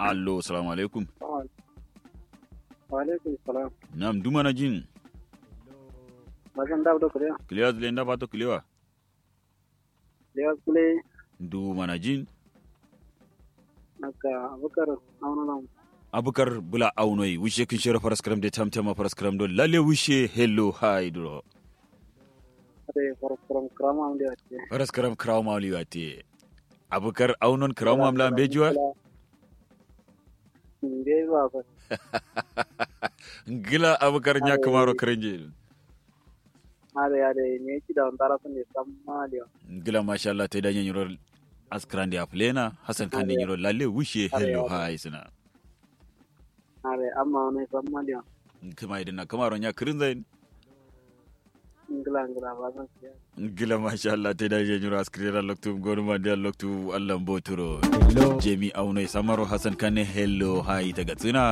allo salamu alaikum wa alaikum salam nam dumana jin magan da da kure kiliwa zile nda pato kiliwa ya kule dumana jin naka abukar auna abukar bula aunoi wishe kin shira faras karam de tamtama faras karam do lalle wishe hello hi duro ade forum krama amde ate faras karam kraw mawli wate abukar aunon kraw mamla bejuwa nde ba ba ngila abukar nya kamaro karenje ade ade ne ki da ndara sun samma dio ngila masha Allah te danya nyiro askrande aflena hasan kan nyiro lalle wishe hello hi sina ade amma ne samma dio kuma idan kamaro nya karenje ngila ngila ba san siya gila masha Allah te da je nyura askrira loktu gonu mande loktu Allah mboturo jemi aunai samaro hasan kane hello hai daga tsina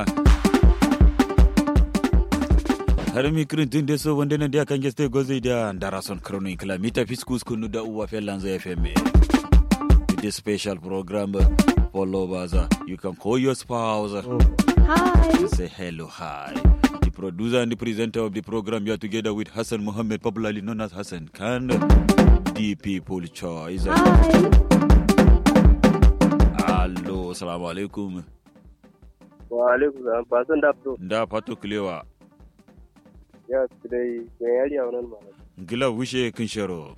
har mi kirin tun de so wanda nan dia kan geste gozi da darason krono in kilomita fiskus kunu da uwa felanzo fm with this special program for lovers you can call your spouse Hi. and say hello hi the producer and the presenter of the program you are together with Hassan Mohammed popularly known as Hassan Khan the people choice Hi. allo assalamu alaikum wa alaikum salam ba san da to da fato kilewa ya dai ga yari a wannan ma gila wishe kin sharo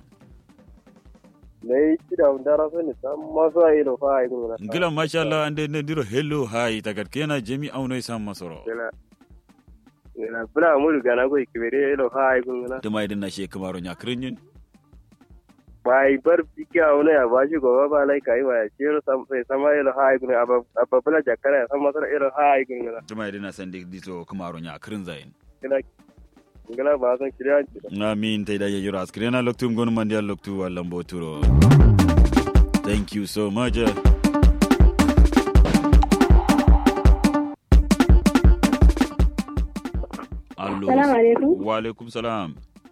ne ki da ndara sun samma so ai lo fa ai gura gila masha Allah ande ne diro hello hi tagat kena jemi aunai sam masoro ina ina bula mu riga na go kibere lo fa ai gura tuma idan na she kamaro nya krinyin bai bar biki a wani ya bashi gobe ba lai kai wa ciro sam sai sama ilo ha ai gura abba bula jakara ya san masara ilo ha ai gura tuma idan na san dito kamaro nya krin zain ina ngala ba san kiriya ki na min tay da yoro askrena loktu ngonu mandi loktu wallan boturo thank you so much allo Salamu alaikum. wa alaikum salam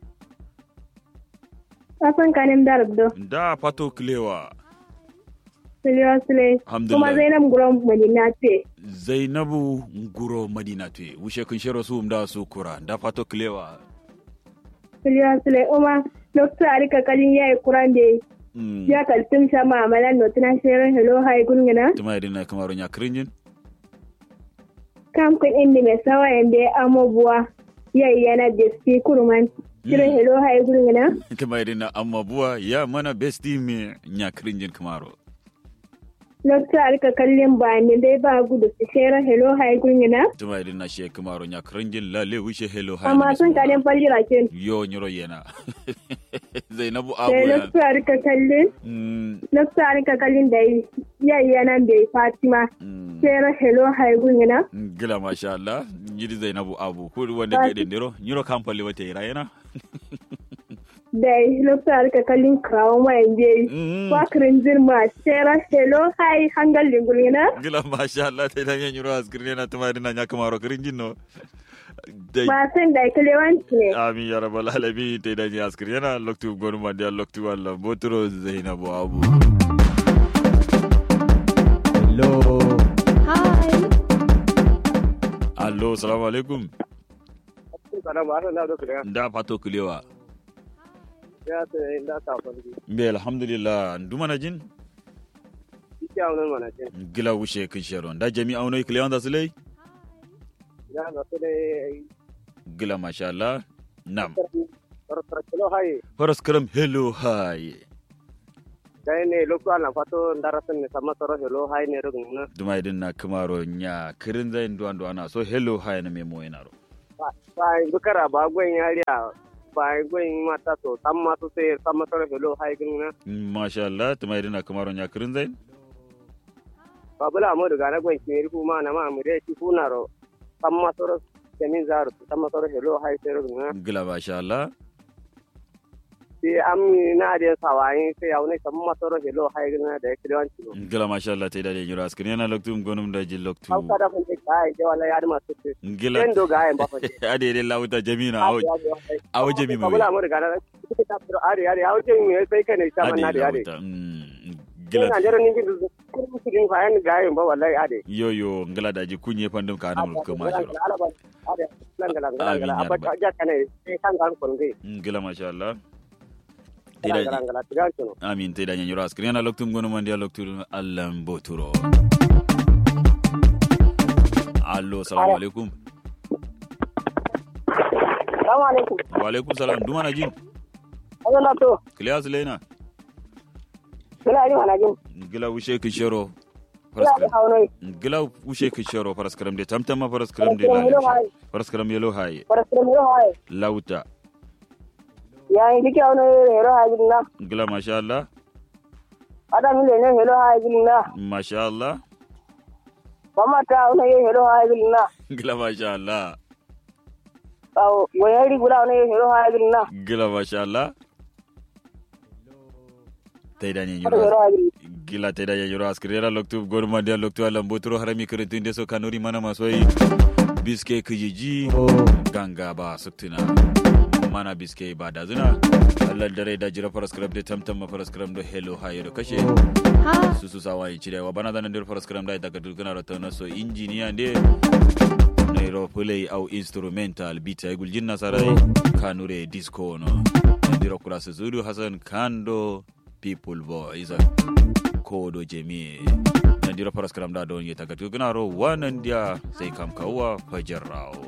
Kasan kanin darabdo. da fato kilewa Siliwa Sule. Alhamdulillah. Kuma Zainab Guram Madina ce. zainabu nguro madina te wushe kun shero su da su kura da fato kilewa Siliwa Sule. Uma Dokta Arika Kalin ya yi kuran da mm. ya kaltun sama a malan notina shirin hello hai gungina. tuma idan na kamaro nya krinyin Kam kun indi mai sawa yanda ya amo buwa. Ya yi yana da si kurman. Shirin hello hai gungina. tuma idan na amma buwa ya mana besti me nya krinyin kamaro Dokta Arika Kalin ba ne dai ba gudu su shirin hello hai gungina. tuma idan na she kamaro nya krinyin lalle wushe hello ha Amma sun kanin fallira kin. yo nyoro yena zainabu abu Sai ya Dokta Arika Kalin. mm, Dokta Arika Kalin da ya yi yana da Fatima. mm. Shirin hello hai gungina. gila masha Allah yidi zainabu abu ko wanda ke dendero nyoro kampale wata ira yana da lokacin ka kallin krawon wayan je Mm. fakirin jirma tera hello hi hangal lingulina gila masha Allah ta idan nyoro askirne na tuma idan nya kamaro krinyin no dai ba san da kalewanci ne amin ya rabbal alamin ta idan ya askir yana loktu gonu ma da loktu walla botoro zainabu abu Hello. hi allo assalamu alaikum kana ba san da kiriya da fato kulewa ya sai inda ta fanki mbe alhamdulillah nduma na jin biki a wannan mana ce gila wushe kin sharon da jami auno kulewa da sulai ya ga su dai gila masha Allah nam tartar kilo hai faras karam hello hi dai ne lokku ana fato ndara sun ne sama soro hello hai ne rugun na duma idan na kamaro nya kirin zai ndo ando ana so hello hi na memo yana ro ba bukara ba gwen yariya ba gwen mata to tamma to sai sama soro hello hai gun na masha Allah duma idan na kamaro nya kirin zai ba bula mu daga na gwen kimiri kuma na ma mu dai ki kuna ro tamma soro kemin zaru tamma soro hello hai sai rugun na gila masha Allah sai an na da sawayin sai ya wani tamma soro hello hai gun na da ya kilewanci no gila masha Allah ta idan yiro askir yana loktu gonum da jin loktu an kada kun kai da wala ya da masu ce gila den do ga ai ba fa ade de lauta jamina awo awo jami ba mai bula mu daga na ta firo are are awo jami mai sai kai ne ta manna da are lauta mm, gila gila na jara ningi kurbu kudin fayan gayin ba wallahi ade yo yo ngala daji kunye pandum ka anamul ko ma jiro ade nan gala gala Amin, gala ya abba rabbal. ja kane sai kan kan kun gai ngala masha Allah gala Tida- gala gala tigan tuno amin te daña ñoro askri ana loktum gono mandi a loktu allah mboturo allo salamu alaikum assalamu alaikum wa alaikum salam dumana jin Allah to klias lena gala ni wana jin gila wushe ki shero gala ni haunoi gila wushe ki shero paraskaram de tamtama paraskaram de Paraskaram yelo la haye. paraskaram yelo haye parastre mi haye lauta ya yi dike haunoi hero haye na gila masha Allah ada mi le ne hero haye na masha Allah mama ta haunoi hero haye na gila masha Allah aw wayari gula haunoi hero haye na gila masha Allah te daña ada hero ñoro haye gila te daña ñoro askri ana loktu gono mandi a loktu allah mboturo harami kerentinde so kanuri mana masoyi biske kijiji ganga ba suktuna mana biske ba da zina allah dare da jira paraskram de tamtam ma paraskram do hello hayo do kashe su su sawa yi cire wa bana da nan paraskram da daga dukana rata na so injiniya de nairo play au instrumental beat ay gul jinna sarai kanure disco no ndiro kula su zuru hasan kando people voice kodo jemi nandiro paraskram da don yeta gatu gana ro wanan dia sai kam kawwa fajarrawo